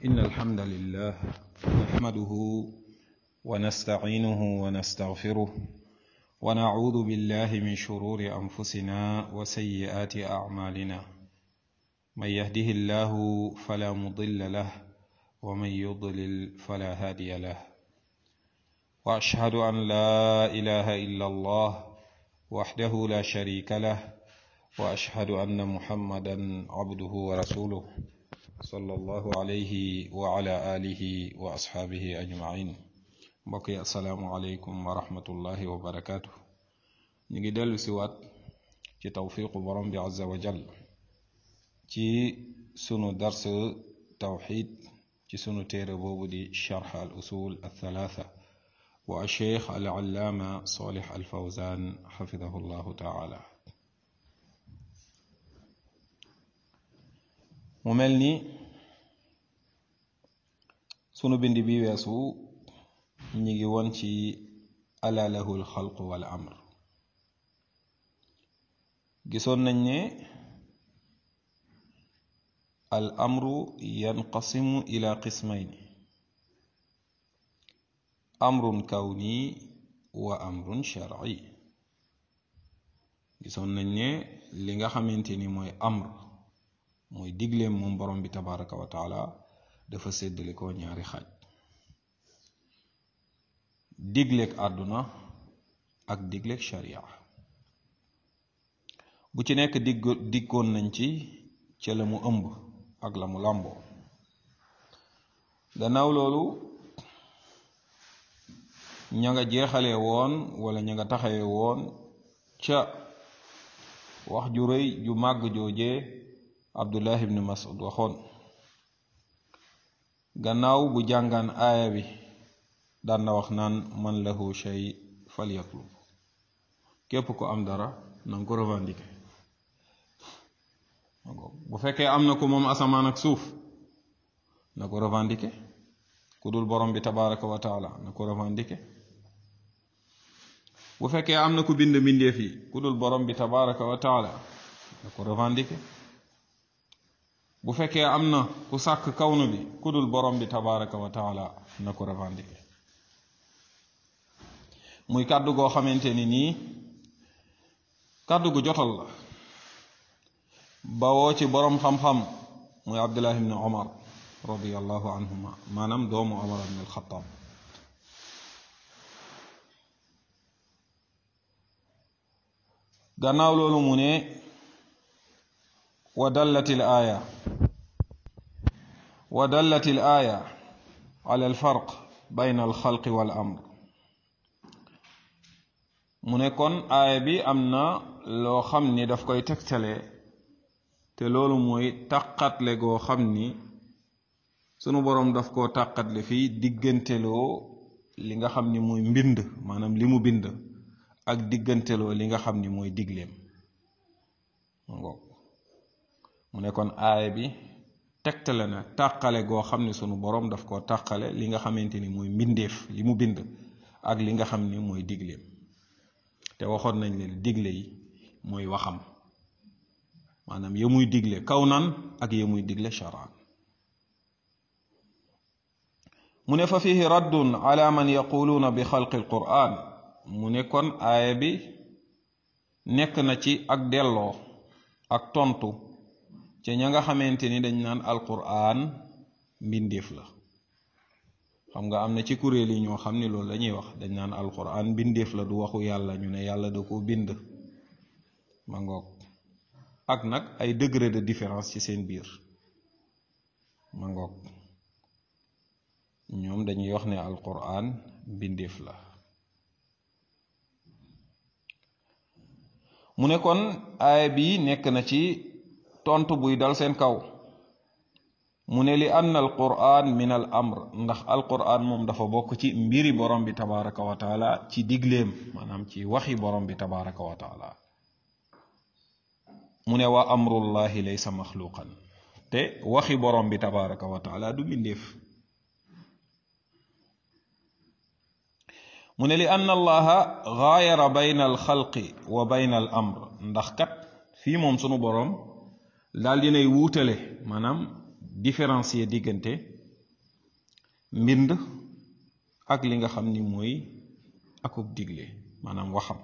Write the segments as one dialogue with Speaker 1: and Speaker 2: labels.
Speaker 1: إن الحمد لله نحمده ونستعينه ونستغفره ونعوذ بالله من شرور أنفسنا وسيئات أعمالنا من يهده الله فلا مضل له ومن يضلل فلا هادي له وأشهد أن لا إله إلا الله وحده لا شريك له وأشهد أن محمدا عبده ورسوله صلى الله عليه وعلى آله وأصحابه أجمعين mbokk asalaamualeykum wa rahmatullahi wa barakaatu ñu ngi dellu si waat ci tawfiqu borom bi azza wa jal ci sunu dars tawxid ci sunu téere boobu di charx al usul althalatha wa alcheikh al allaama solih al fawzan xafidahu llahu taala mu mel ni sunu bind bi weesu ñi ngi woon ci ala lahu alxalqu wal amr gisoon nañ ne al amru yanqasimu ila qismayn amrun kawni wa amrun shar'i gisoon nañ ne li nga xamante ni mooy amr mooy digleem moom borom bi tabaraka wa taala dafa séddale ko ñaari xaaj digleeg àdduna ak digleeg sharia bu ci nekk digg diggoon nañ ci ca la mu ëmb ak la mu làmboo gannaaw loolu ña nga jeexale woon wala ña nga taxawe woon ca wax ju rëy ju màgg jooje abdullah ibn mas'ud waxoon gannaaw bu jàngaan aaya bi daan na wax naan man lahu shay falyatlub képp ko am dara na nga ko revendiquer bu fekkee am na ko moom asamaan ak suuf na ko revendiquer ku dul borom bi tabaraka wa taala na ko revendiquer bu fekkee am na ku bind mbindeef yi ku dul borom bi tabaraka wa taala na ko revendiquer bu fekkee am na ku sàkk kawnu bi ku dul borom bi tabaraka wa taala na ko revendiquer muy kàddu goo xamante ni nii kàddu gu jotal la bawoo ci boroom xam-xam muy abdullah ibn omar radiallahu anhuma maanaam doomu omar ibn alxataab gannaaw loolu mu ne wa dallat il aaya wa dallat il aaya ala alfarq bayna alxalqi wal amr mu ne kon aaya bi am na loo xam ni daf koy tegtale te loolu mooy tàqatle goo xam ni sunu boroom daf koo tàqatle fii digganteloo li nga xam ni mooy mbind maanaam li mu bind ak digganteloo li nga xam ni mooy digleem ngoog mu ne kon aaya bi tegtale na tàqale goo xam ni sunu boroom daf koo tàqale li nga xamante ni mooy mbindeef li mu bind ak li nga xam ni mooy digleem te waxoon nañ leen digle yi mooy waxam maanaam ya muy digle kaw nan ak ya muy digle sharaan mu ne fa fihi raddun ala man yaquluuna bi xalqi alquran mu ne kon aaya bi nekk na ci ak delloo ak tontu ca ña nga xamante ni dañ naan alquran mbindeef la xam nga am na ci kuréel yi ñoo xam ni loolu lañuy wax dañ naan alquran bindeef la du waxu yàlla ñu ne yàlla da ko bind ma ngoog ak nag ay degré de différence ci seen biir ma ngoog ñoom dañuy wax ne alquran bindeef la mu ne kon aaya bi nekk na ci tontu buy dal seen kaw mu ne li ann al quran min al amr ndax al quran moom dafa bokk ci mbiri borom bi tabaraka wa taala ci digleem maanaam ci waxi borom bi tabaraka wa taala mu ne wa amrullahi laysa maxluqan te waxi borom bi tabaraka wa taala du mbindeef mu ne li ann allaha gaayara bayna al xalqi wa bayna al amr ndax kat fii moom sunu borom daal dinay wuutale maanaam différencier diggante mbind ak li nga xam ni mooy akub digle maanaam waxam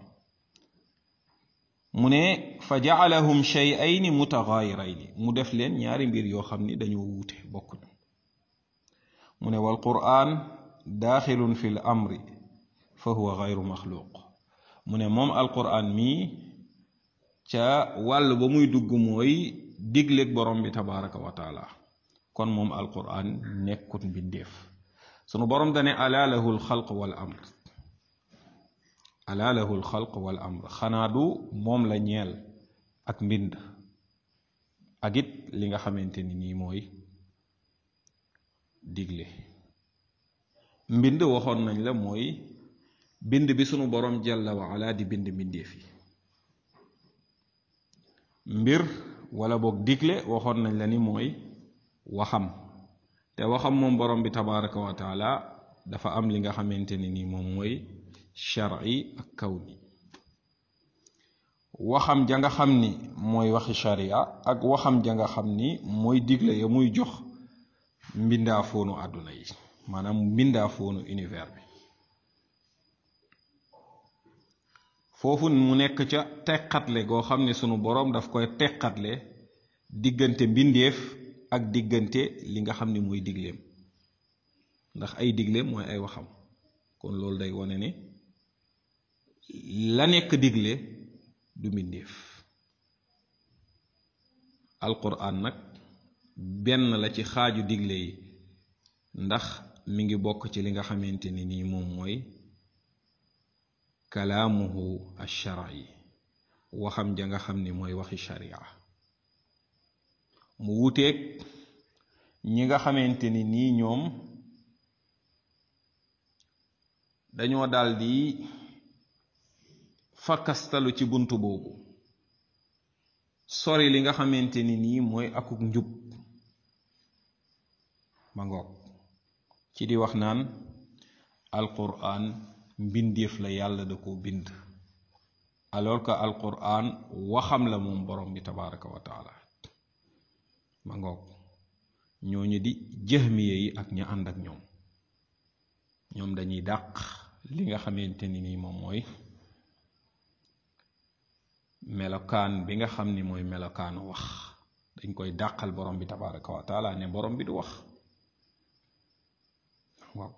Speaker 1: mu ne fa jaalahum shay'ayni mutagaayirayni mu def leen ñaari mbir yoo xam ni dañoo wuute bokkuñu mu ne wal qur'an daaxilun fi l amri fa huwa gayru maxluuq mu ne moom alqur'an mii ca wàll ba muy dugg mooy digleeg borom bi tabaraka wa taala kon moom alqur'an nekkut mbindeef sunu borom dane ala lahu lxalq wal amr ala lahu lxalq wal amr xanaa du moom la ñeel ak mbind ak it li nga xamante ni nii mooy digle mbind waxoon nañ la mooy bind bi sunu borom jalla wa ala di bind mbindeef yi mbir wala boog digle waxoon nañ la ni mooy waxam te waxam moom borom bi tabaraka wa taala dafa am li nga xamante ni nii moom mooy shar'i ak kawni waxam ja nga xam ni mooy waxi sharia ak waxam ja nga xam ni mooy digle ya muy jox mbindaa foonu àdduna yi maanaam mbindaa foonu univers bi foofu mu nekk ca teqatle goo xam ne sunu boroom daf koy teqatle diggante mbindeef ak diggante li nga xam ni mooy digleem ndax ay digleem mooy ay waxam kon loolu day wone ne la nekk digle du mbindeef alquran nag benn la ci xaaju digle yi ndax mi ngi bokk ci li nga xamante ni nii moom mooy kalaamuhu alshar'i waxam ja nga xam ni mooy waxi sharia mu wuteeg ñi nga xamante ni nii ñoom dañoo daldi fakkastalu ci bunt boobu sori li nga xamante ni nii mooy akuk njub ma ngoog ci di wax naan alquran mbindeef la yàlla da ko bind alors que alquran waxam la moom borom bi tabaraka wa taala ma ngoog ñooñu di jëhmiye yi ak ña ànd ak ñoom ñoom dañuy dàq li nga xamante ni nii moom mooy melokaan bi nga xam ni mooy melokaanu wax dañ koy dàqal borom bi tabaraka wa taala ne borom bi du wax waaw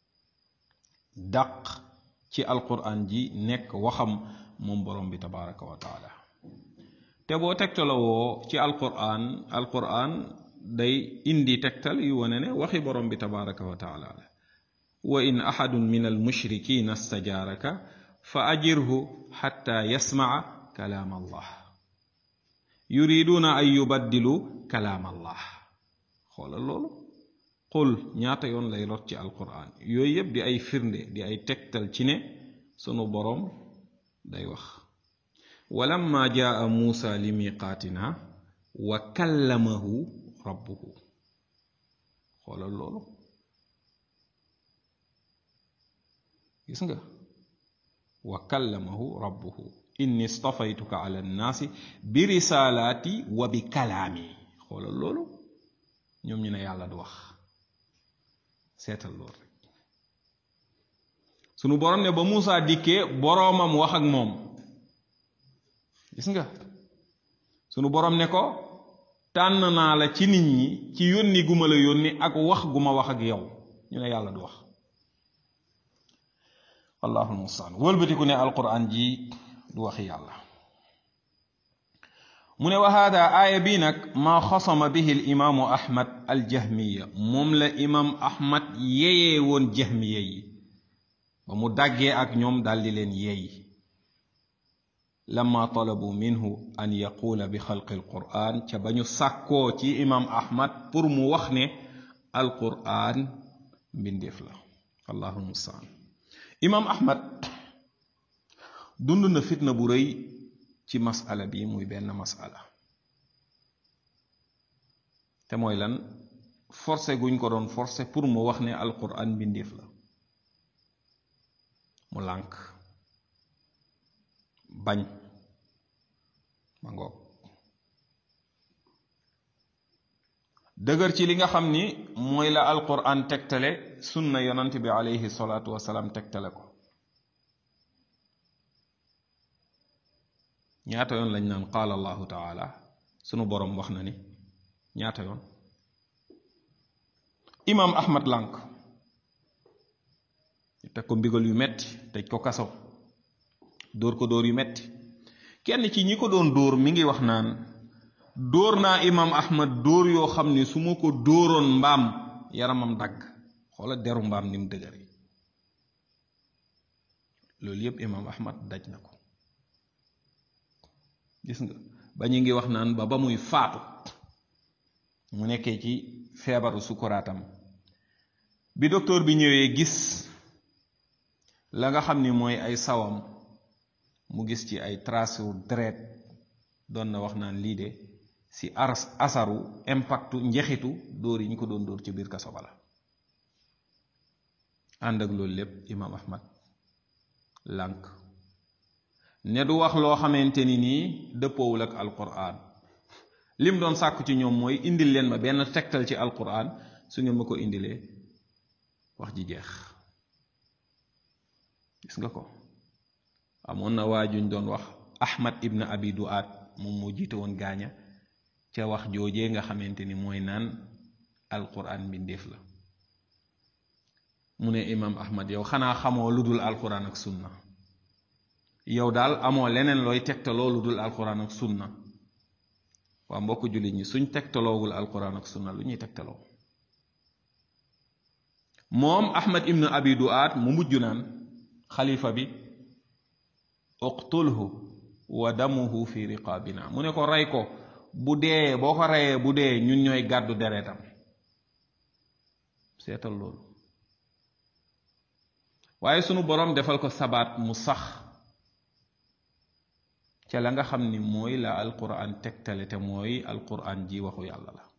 Speaker 1: dàq ci alquran ji nekk waxam moom borom bi tabaraka wa taala te boo tegtalawoo ci alquran alquran day indi tegtal yu wane ne waxi borom bi tabaraka wa taala la wa in ahadun min almushrikina stajaaraka fa ajirhu xatta yasmaa kalaam allah yuriduuna an yubaddilu kalaam allah xoolal loolu qul ñaata yoon lay lot ci alquran yooyu yëpp di ay firnde di ay tegtal ci ne sunu boroom day wax walamma jaa muusa li miqaatina wa kallamahu rabbuhu xoolal loolu gis nga wa kallamahu rabbuhu inni stafaytuka ala nnaasi bi risaalaati wa bi kalaami xoolal loolu ñoom ñu ne yàlla du wax seetal loolu rek sunu borom ne ba Muusa dikkee boroomam wax ak moom gis nga sunu borom ne ko tànn naa la ci nit ñi ci yónni gu ma la yónni ak wax gu ma wax ak yow ñu ne yàlla du wax wallahu almustaan wëlbatiku ne alquran ji du waxi yàlla mu ne wa hada aaya bii nag maa xasama bihi l imaamu ahmad aljahmiya moom la imaam ahmad yeyee woon jahmiya yi ba mu daggee ak ñoom daldi leen yeey lamma talabu minhu an yaquula bi xalqi alquran ca ba ñu sàkkoo ci imaam ahmad pour mu wax ne alquran mbindeef la allahu mustaan imaam ahmad dund na fitna bu rëy ci masala bi muy benn masala te mooy lan forcé guñ ko doon forcé pour mu wax ne alquran mbindeef la mu lànk bañ ma ngoog dëgër ci li nga xam ni mooy la alquran tegtale sunna yonant bi alayhi salaatu wasalaam tegtale ko ñaata yoon lañ naan qaala allahu taala sunu boroom wax na ni ñaata yoon imaam ahmad lànk teg ko mbigal yu metti tëj ko kaso dóor ko dóor yu metti kenn ci ñi ko doon dóor mi ngi wax naan dóor naa imaam ahmad dóor yoo xam ni su ma ko dóoroon mbaam yaramam dagg xoola deru mbaam ni mu dëgëre loolu yépp imaam ahmad daj na ko gis nga ba ñu ngi wax naan ba ba muy faatu mu nekkee ci feebaru sukuraatam bi docteur bi ñëwee gis la nga xam ni mooy ay sawam mu gis ci ay trace deret doon na wax naan lii de si aras asaru impactu njexitu dóor yi ñu ko doon dóor ci biir kaso ba la ànd ak loolu lépp imaam ahmad lànk ne du wax loo xamante ni nii dëppoowul ak alquran lim doon sàkku ci ñoom mooy indil leen ma benn tegtal ci alquran su ngeen ma ko indilee wax ji jeex gis nga ko amoon na waa juñ doon wax ahmad ibn abi duaat moom moo jiite woon gaaña ca wax joojee nga xamante ni mooy naan alquran mbindeef la mu ne imaam ahmad yow xanaa xamoo lu dul alquran ak sunna yow daal amoo leneen looy tegtaloo lu dul alquran ak sunna waa mbokk jullit ñi suñ tegtaloowul alquran ak sunna lu ñuy tegtaloo moom ahmad ibn abi duaat mu mujj naan xalifa bi uqtulhu wa damuhu fi riqaabina mu ne ko rey ko bu dee boo ko reyee bu dee ñun ñooy gàddu deretam seetal loolu waaye sunu boroom defal ko sabaat mu sax ca la nga xam ni mooy la alquran tegtale te mooy alquran ji waxu yàlla la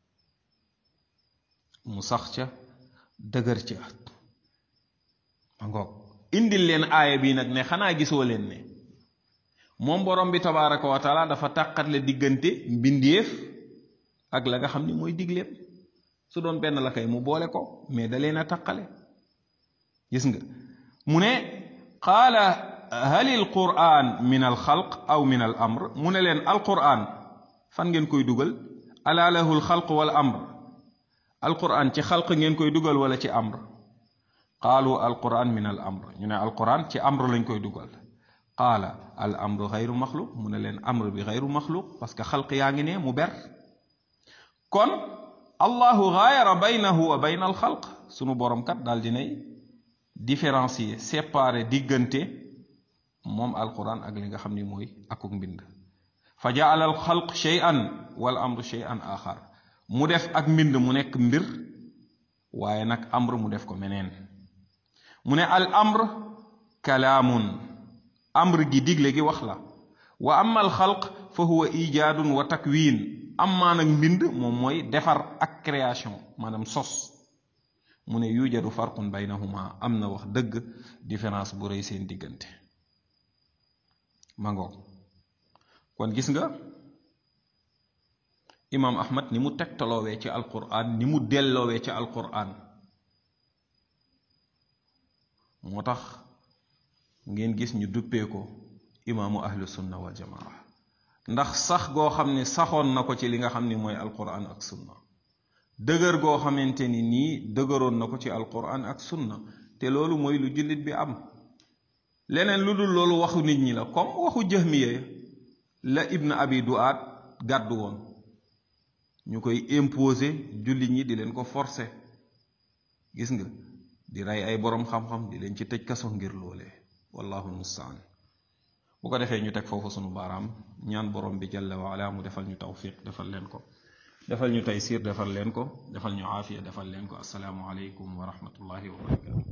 Speaker 1: mu sax ca dëgër ca ma ngoog indil leen aaya bi nag ne xanaa gisoo leen ne moom borom bi tabaraka wa taala dafa tàqatle diggante mbindeef ak la nga xam ni mooy digleem su doon benn la kay mu boole ko mais da leen a tàqale gis nga mu ne qaala hal il quran min al xalq aw min al amr mu ne leen al quran fan ngeen koy dugal ala lahu al xalq wal amr al quran ci xalq ngeen koy dugal wala ci amr qaalu al quran min al amr ñu ne al quran ci amr lañ koy dugal qaala al amru xayru maxluq mu ne leen amr bi xayru maxluq parce que xalq yaa ngi ne mu ber kon allahu gaayara baynahu wa bayna al xalq sunu borom kat daal dinay différencier séparer diggante moom alquran ak li nga xam ni mooy akuk mbind fa jaala al xalq shay'an wal amru shay'an axar mu def ak mbind mu nekk mbir waaye nag amr mu def ko meneen mu ne al amr kalaamun amr gi digle gi wax la wa amma al xalq fa huwa ijaadun wa takwin ammaa nag mbind moom mooy defar ak création maanaam sos mu ne yujadu farqun baynahuma am na wax dëgg différence bu rëy seen diggante mangoog kon gis nga imaam ahmad ni mu tegtaloowee ci alquran ni mu delloowee ci alquran moo tax ngeen gis ñu duppee ko imaamu ahlu sunna wal jamaa ndax sax goo xam ne saxoon na ko ci li nga xam ni mooy alquran ak sunna dëgër goo xamante ni nii dëgëroon na ko ci alquran ak sunna te loolu mooy lu jullit bi am leneen lu dul loolu waxu nit ñi la comme waxu jahmiya la ibn abi duaat gàddu woon ñu koy imposer jullit ñi di leen ko forcer gis nga di rey ay boroom xam-xam di leen ci tëj kaso ngir loolee wallahu almustaan bu ko defee ñu teg foofu sunu baaraam ñaan borom bi jalla wa ala mu defal ñu tawfiq defal leen ko defal ñu taysir defal leen ko defal ñu aafiya defal leen ko assalaamu aleykum wa rahmatullahi wa barakatu